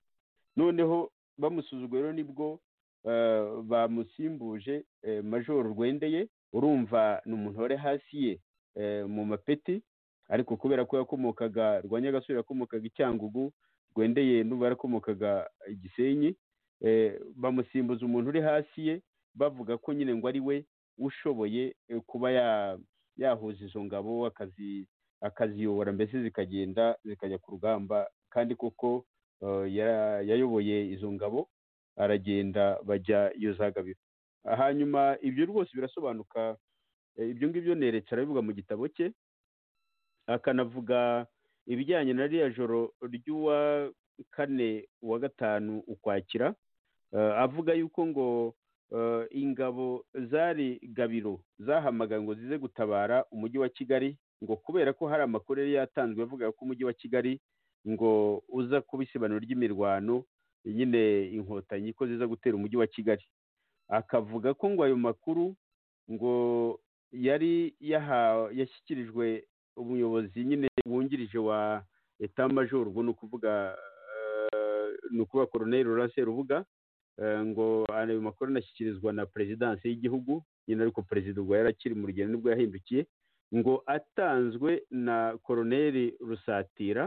noneho bamusuzugura rero nibwo eh, bamusimbuje eh, majoro rwendeye urumva ni umuntu wari hasi ye eh, mu mapeti ariko kubera ko yakomokaga rwa nyagasore yakomokaga i cyangugu rwendeye n'ubu yarakomokaga i gisenyi eh, bamusimbuza umuntu uri hasi ye bavuga ko nyine ngo ari we ushoboye eh, kuba ya- yahuza izo ngabo akazi- akaziyobora mbese zikagenda zikajya ku rugamba kandi koko eh, ya- yayoboye izo ngabo aragenda bajya iyo zagabiro hanyuma ibyo rwose birasobanuka eh, ibyo ngibyo neretse arabivuga mu gitabo cye akanavuga ibijyanye na ririya joro ry'uwa kane uwa gatanu ukwakira Eh, avuga yuko ngo eh, ingabo zari gabiro zahamagaye ngo zize gutabara umujyi wa kigali ngo kubera ko hari amakuru yari yatanzwe avuga ko umujyi wa kigali ngo uza kuba isibaniro ry'imirwano nyine inkotanyi ko ziza gutera umujyi wa kigali akavuga ko ngo ayo makuru ngo yari yaha- yashyikirijwe umuyobozi nyine wungirije wa etamajoro ubwo ni ukuvuga eh, ni ukuvuga koroneri Laurent Serubuga ngo ayo makuru anashyikirizwa na perezidansi y'igihugu nyine ariko perezida ubwo yari akiri mu rugendo nibwo yahindukiye ngo atanzwe na koroneri rusatira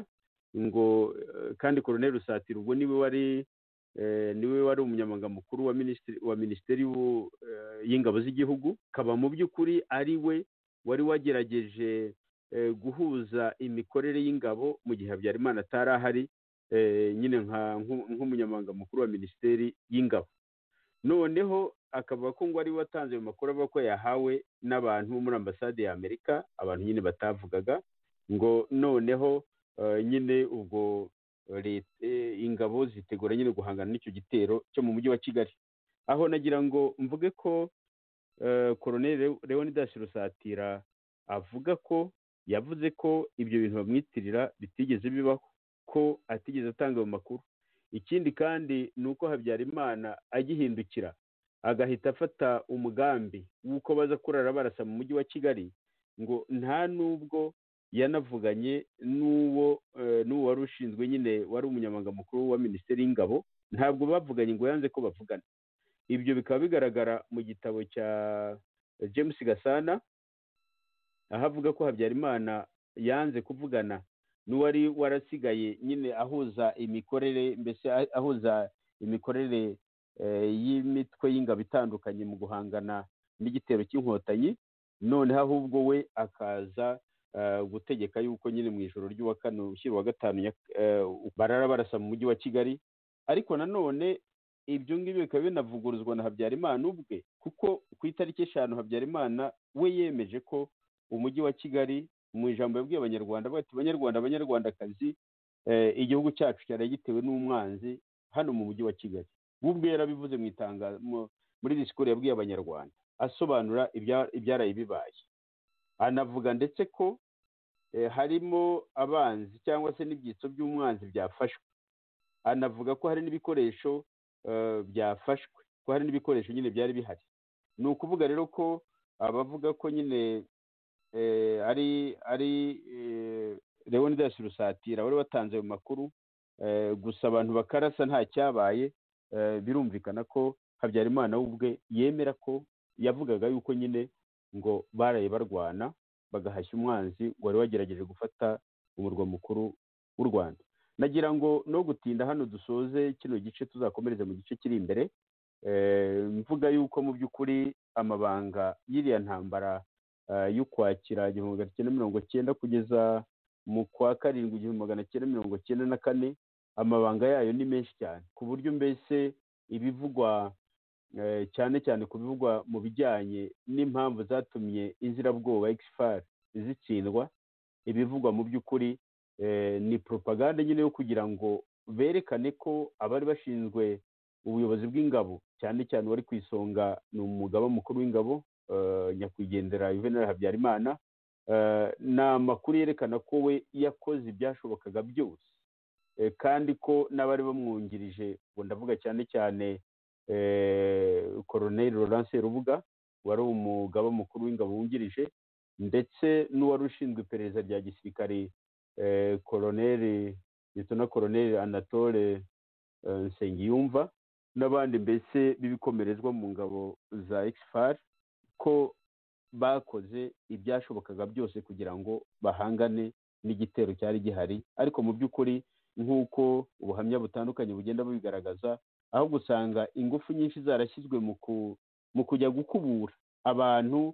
ngo eh, kandi koroneri rusatira ubwo niwe wari eh, niwe wari umunyamabanga mukuru wa minisitiri wa minisiteri y'u- eh, y'ingabo z'igihugu akaba mu by'ukuri ari we wari wagerageje eh, guhuza imikorere y'ingabo mu gihe habyarimana atari ahari eh, nyine nka nk'u- nk'umunyamabanga mukuru wa minisiteri y'ingabo noneho akavuga ko ngo ari we watanze ayo makuru avuga ko yahawe n'abantu bo muri ambasade ya amerika abantu nyine batavugaga ngo noneho eh, nyine ubwo leta eh, ingabo zitegura nyine guhangana n'icyo gitero cyo mu mujyi wa kigali aho nagira ngo mvuge ko eh, koroneri Leo- leonidas rusatira avuga ko yavuze ko ibyo bintu bamwitirira bitigeze bibaho ko atigeze atanga ayo makuru ikindi kandi ni uko habyarimana agihindukira agahita afata umugambi w'uko baza kurara barasa mu mujyi wa kigali ngo nta n'ubwo yanavuganye n'uwo eh, n'uwo wari ushinzwe nyine wari umunyamabanga mukuru wa minisiteri y'ingabo ntabwo bavuganye ngo yanze ko bavugana ibyo bikaba bigaragara mu gitabo cya james gasana aho avuga ko habyarimana yanze kuvugana n'uwari warasigaye nyine ahuza imikorere mbese ah- ahuza imikorere eh, y'imitwe y'ingabo itandukanye mu guhangana n'igitero cy'inkotanyi noneho ahubwo we akaza eh, gutegeka yuko nyine mu ijoro ry'uwa kane ushyira uwa gatanu nya- eh, barara barasa mu mujyi wa kigali ariko nanone ibyo ngibyo bikaba binavuguruzwa na habyarimana ubwe kuko ku itariki eshanu habyarimana we yemeje ko umujyi wa kigali mu ijambo yabwiye abanyarwanda avuga ati banyarwanda banyarwandakazi eh, igihugu cyacu cyari gitewe n'umwanzi hano mu mujyi wa kigali we ubwe yarabivuze mu itangazo mu- muri disikuru yabwiye abanyarwanda asobanura ibya- ibyaraye bibaye anavuga ndetse ko eh, harimo abanzi cyangwa se n'ibyitso by'umwanzi byafashwe anavuga ko hari n'ibikoresho eh, byafashwe ko hari n'ibikoresho nyine byari bihari ni ukuvuga rero ko abavuga ko nyine eh, ari ari eh, leonidas rusatira wari watanze ayo makuru eh, gusa abantu bakarasa nta cyabaye eh, birumvikana ko habyarimana we ubwe yemera ko yavugaga yuko nyine ngo baraye barwana bagahashya umwanzi wari wagerageje gufata umurwa mukuru w'u rwanda nagira ngo no gutinda hano dusoze kino gice tuzakomereze mu gice kiri imbere eh, mvuga yuko mu by'ukuri amabanga y'iriya ntambara eh, y'ukwakira igihumbi magana cyenda mirongo cyenda kugeza mu kwa karindwi igihumbi magana cyenda mirongo cyenda na kane amabanga yayo ni menshi cyane ku buryo mbese ibivugwa eh, cyane cyane ku bivugwa mu bijyanye n'impamvu zatumye inzirabwoba ekisifari zitsindwa ibivugwa mu by'ukuri eh, ni propaganda nyine yo kugira ngo berekane ko abari bashinzwe ubuyobozi bw'ingabo cyane cyane wari ku isonga ni umugaba mukuru w'ingabo eh, nyakwigendera juvenal habyarimana eh, ni amakuru yerekana ko we yakoze ibyashobokaga byose Eh, kandi ko n'abari bamwungirije ngo ndavuga cyane cyane eh, koroneri Laurent Serubuga wari umugaba mukuru w'ingabo wungirije ndetse n'uwari ushinzwe iperereza rya gisirikare eh, koroneri litona koroneri anatole eh, nsengiyumva n'abandi mbese b'ibikomerezwa mu ngabo za ekisifari ko bakoze ibyashobokaga byose kugira ngo bahangane n'igitero cyari gihari ariko mu by'ukuri nk'uko ubuhamya butandukanye bugenda bubigaragaza aho gusanga ingufu nyinshi zarashyizwe mu ku- mu kujya gukubura abantu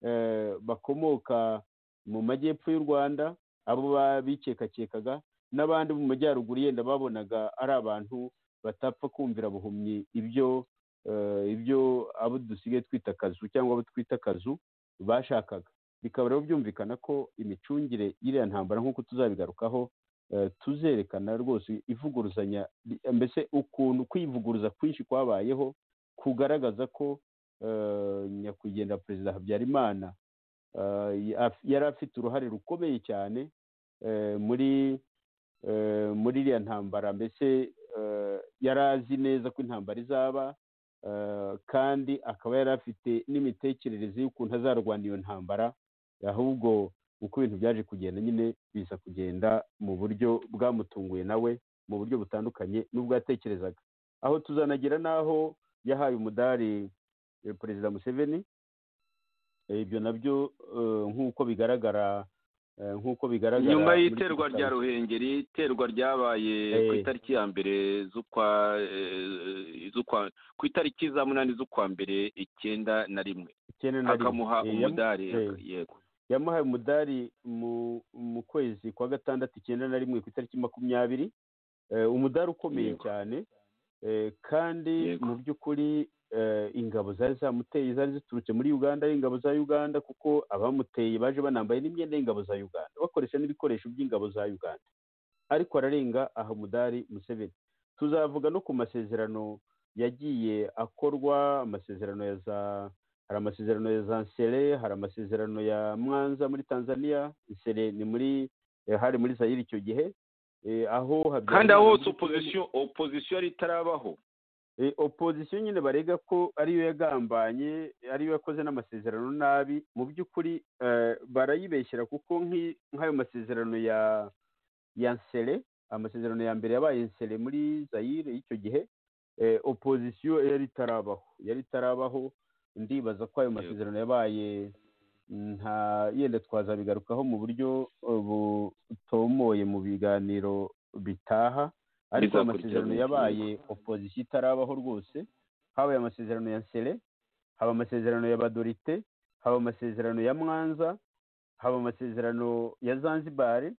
eh, bakomoka mu majyepfo y'u rwanda abo bikekakekaga n'abandi mu majyaruguru yenda babonaga ari abantu batapfa kumvira buhumyi ibyo eh, ibyo abo dusigaye twita akazu cyangwa abo twita akazu bashakaga bikaba rero byumvikana ko imicungire y'iriya ntambara nk'uko tuzabigarukaho eh, tuzerekana rwose ivuguruzanya mbese ukuntu kwivuguruza kwinshi kwabayeho kugaragaza ko eh, nyakwigendera perezida habyarimana eh, ya- yari afite uruhare rukomeye cyane eh, muri eh, muri iriya ntambara mbese eh, yari azi neza ko intambara izaba eh, kandi akaba yari afite n'imitekerereze y'ukuntu azarwana iyo ntambara ahubwo uko ibintu byaje kugenda nyine biza kugenda mu buryo bwamutunguye nawe mu buryo butandukanye n'ubwo yatekerezaga aho tuzanagira n'aho yahaye umudari eh, perezida museveni Eh, ibyo nabyo eh, nk'uko bigaragara eh, nk'uko bigaragara nyuma muri y'iterwa rya iki gitaramo. ruhengeri iterwa ryabaye ku Eh. itariki ya mbere z'ukwa eh, z'ukwa- ku itariki za munani z'ukwa mbere icyenda na rimwe Icyenda na rimwe. akamuha Eh, yamu- umudari eh. yego yamuhaye umudari mu mu kwezi kwa gatandatu icyenda na rimwe ku itariki makumyabiri Eh, umudari ukomeye Yego. cyane Eh, kandi Yego. mu by'ukuri eh, ingabo zari zamuteye zari ziturutse muri uganda ari ingabo za uganda kuko abamuteye baje banambaye n'imyenda y'ingabo za uganda bakoresha n'ibikoresho by'ingabo za uganda ariko ararenga aha umudari museveni tuzavuga no ku masezerano yagiye akorwa amasezerano ya za hari amasezerano ya za nsere hari amasezerano ya mwanza muri tanzania nsere ni muri eh, hari muri zayiri icyo gihe eh, aho Habyarimana kandi aho hose muri- opozisiyo opozisiyo yari itarabaho Eh, opozisiyo nyine barega ko ariyo yagambanye ariyo yakoze n'amasezerano nabi mu by'ukuri eh, barayibeshyera kuko nk'i- nk'ayo masezerano ya ya nsere amasezerano ya mbere yabaye nsere muri zayire y'icyo gihe eh, opozisiyo yari itarabaho yari itarabaho ndibaza ko ayo masezerano yabaye nta yenda twazabigarukaho mu buryo eh, butomoye mu biganiro bitaha ariko Bizakurikira amasezerano mu- yabaye opozisiyo itarabaho rwose habaye amasezerano ya nsere haba amasezerano ya badorite haba amasezerano ya mwanza haba amasezerano ya zanzibar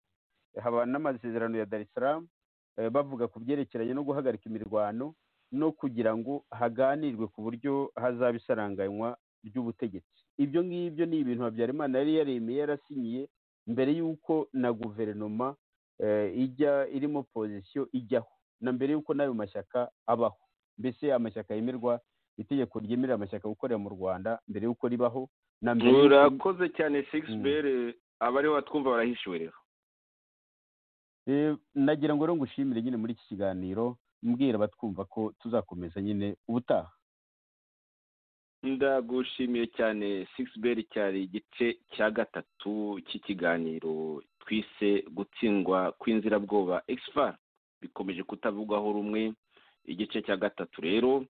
haba n'amasezerano ya dar es salaam eh, bavuga ku byerekeranye no guhagarika imirwano no kugira ngo haganirwe ku buryo hazaba isaranganywa ry'ubutegetsi ibyo ngibyo ni ibintu habyarimana yari yaremeye yarasinyiye mbere y'uko na guverinoma eh, ijya irimo pozisiyo ijyaho na mbere y'uko n'ayo mashyaka abaho mbese amashyaka yemerwa itegeko ryemerera amashyaka gukorera mu rwanda mbere y'uko ribaho na mbere y'uko- murakoze cyane Mm. shakespeare abariho batwumva barahishiwe rero Eh, nagira ngo rero ngushimire nyine muri iki kiganiro mbwira batwumva ko tuzakomeza nyine ubutaha ndagushimiye cyane sikisiberi cyari igice cya gatatu cy'ikiganiro twise gutsindwa kw'inzirabwoba egisifa bikomeje kutavugwaho rumwe igice cya gatatu rero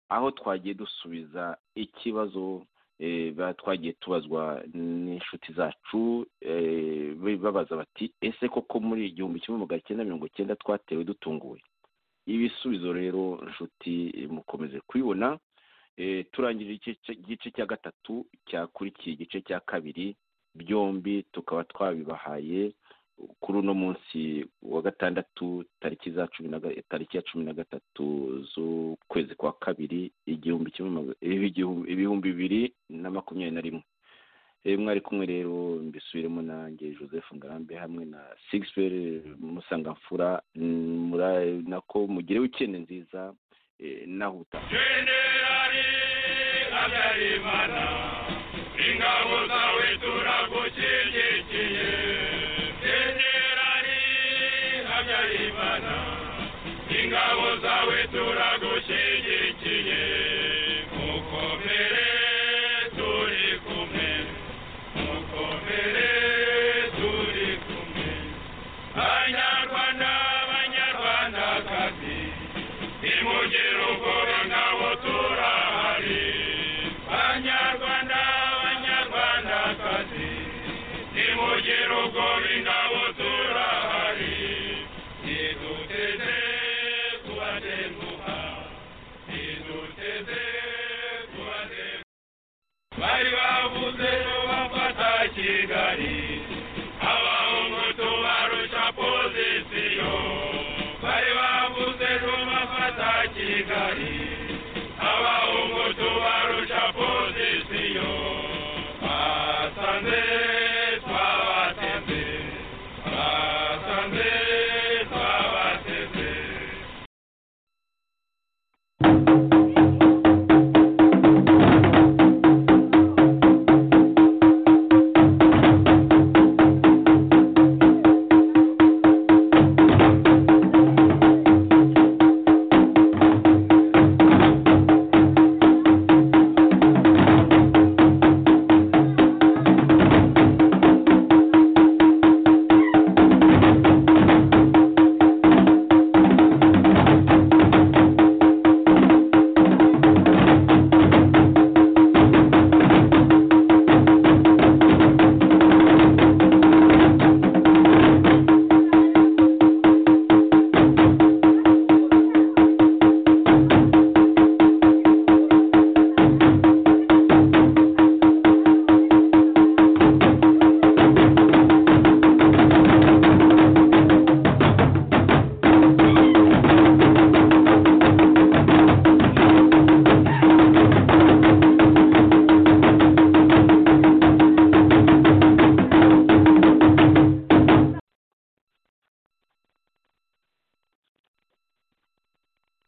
aho twagiye dusubiza ikibazo eh, ba- twagiye tubazwa n'inshuti zacu eh, babaza bati ese koko muri igihumbi kimwe magana cyenda mirongo cyenda twatewe dutunguwe ibisubizo rero nshuti eh, mukomeze kubibona Eh, turangije igice- igice cya gatatu cyakurikiye igice cya kabiri byombi tukaba twabibahaye kuri uno munsi wa gatandatu tariki za cumi na ga- tariki ya cumi na gatatu z'ukwezi kwa kabiri igihumbi kimwe maga- eh, igihumbi- ibihumbi bibiri na makumyabiri na rimwe Eh, mwari kumwe rero mbisubiremo nanjye joseph ngarambe hamwe na sigisiberi musangamfura mm, mura- nako mugire wikende nziza eh, nahuta jenerali habyarimana ingabo zawe turagushyigikiye jenerali habyarimana ingabo zawe turagushyigikiye mukomere turi kumwe mukomere turi kumwe banyarwanda banyarwandakazi nimugire ubwoba ngabo turahari banyarwanda banyarwandakazi nimugire ubwoba ingabo turahari niduteze kubatenguha niduteze kubatenguha bari bavuze ko bafata kigali abahungu barusha pozisiyo bari bavuze ko bafata kigali